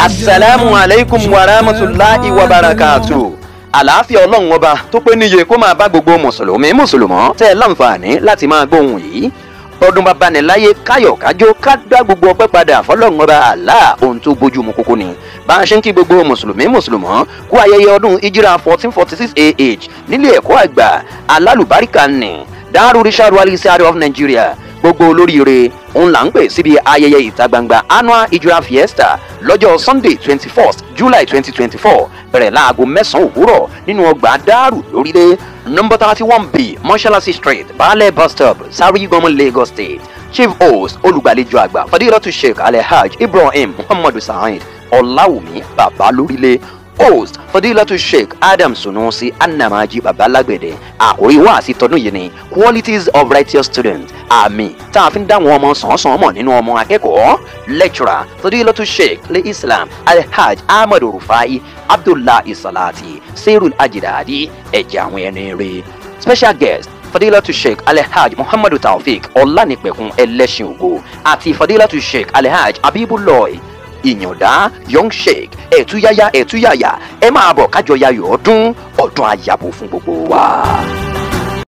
asalaamu alaykum wa rahmatulahi wa barakatu àlàáfíà ọlọ́run ọba tó pé níye kó máa bá gbogbo mùsùlùmí mùsùlùmọ́ tẹ́ ẹ láǹfààní láti máa gbóhùn yìí ọdún bàbá ní láyé káyọ̀ kájó ká dá gbogbo ọpẹ́ padà fọlọ́run ọba àlá ohun tó bójú mu kókó ni bá a ṣe ń kí gbogbo mùsùlùmí mùsùlùmọ́ kú ayẹyẹ ọdún ìjírà fourteen forty six ah nílé ẹ̀kọ́ àgbà alálùbáríkà ní Darul Rishad Wali Sari of Nigeria gbogbo olóríire òun là ń pè síbi ayẹyẹ ìta gbangba annual ijura fiesta lọ́jọ́ sunday twenty first july twenty twenty four bẹ̀rẹ̀ láago mẹ́sàn-án òwúrọ̀ nínú ọgbà Daaru lórílẹ̀ number thirty one b mọ́ṣáláṣí street baálẹ̀ bus stop sarigomo lagos state chief host olùgbàlejò àgbà fadilatu sheikh alhaj ibrahim muhammadu saheed ọ̀làwùmí bàbá lórílẹ̀ host fadilatu sheikh adam sunusi anamaji babalagbede àkórí wáàsí tọdún yìí ni qualities of righteous students àmì tá a fi ń dáwọn ọmọ sàn-án mọ̀ nínú ọmọ akẹ́kọ̀ọ́ lecturer fadilatu sheikh le islam alhaj ahmadu rufai abdullahi salati serul ajidadi ẹ̀jẹ̀ àwọn ẹni rẹ̀ special guest fadilatu sheikh alhaj muhammadu taofik ọlánìpẹ̀kun ẹlẹ́sìn ògo àti fadilatu sheikh alhaj abibuloy ìyàndá young sheikh ẹ̀túyáyá ẹ̀túyàyà ẹ máa bọ̀ kájọ yayọ̀ ọdún ọdún àyàbò fún gbogbo wa.